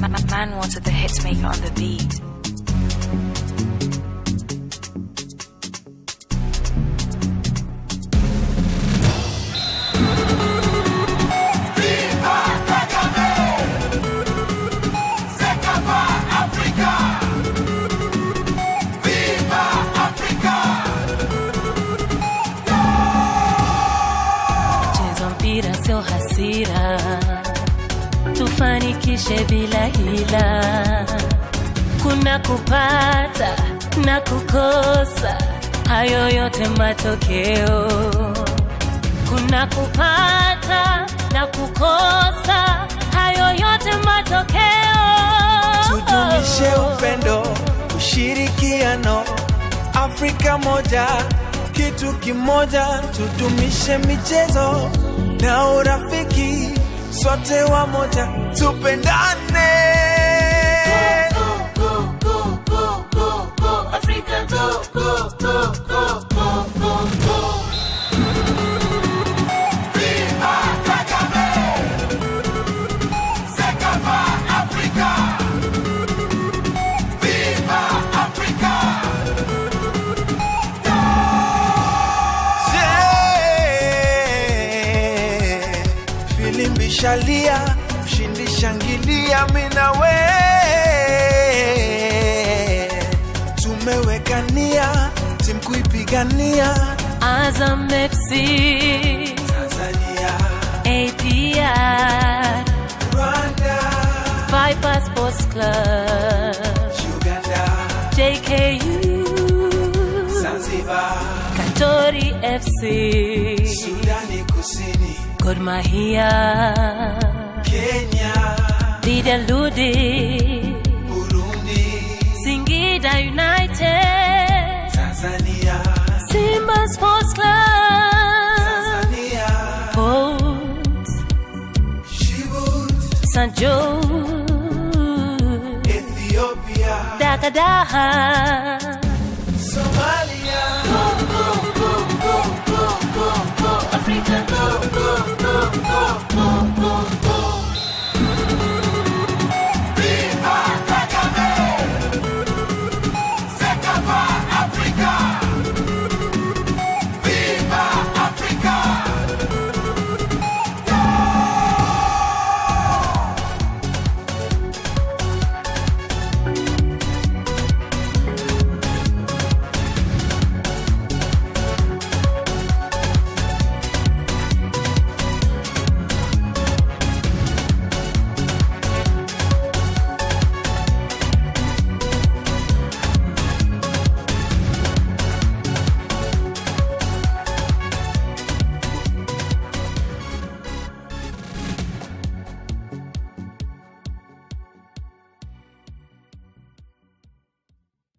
Man wanted the hit maker on the beat. Cheza mpira sio hasira, tufanikishe bila hila. Kuna kupata na kukosa, hayo yote matokeo. Kuna kupata na kukosa, hayo yote matokeo. tudumishe upendo, ushirikiano, Afrika moja, kitu kimoja, tudumishe michezo na urafiki, sote wamoja, tupendane. Yeah. Filimbi shalia, mshindi shangilia, mina we tumewekania timu kuipigania Azam FC, Tanzania, APR, Rwanda, Viper Sports Club, Uganda, JKU, Zanzibar, Katori FC, Sudani Kusini, Gor Mahia, Kenya, Lydia Ludi, Burundi, Singida United, Tanzania, Simba Sports Club, Tanzania, Port Djibouti, St. Joe, Ethiopia, Dakadaha. Somalia. Africa, go, go, go, go, go.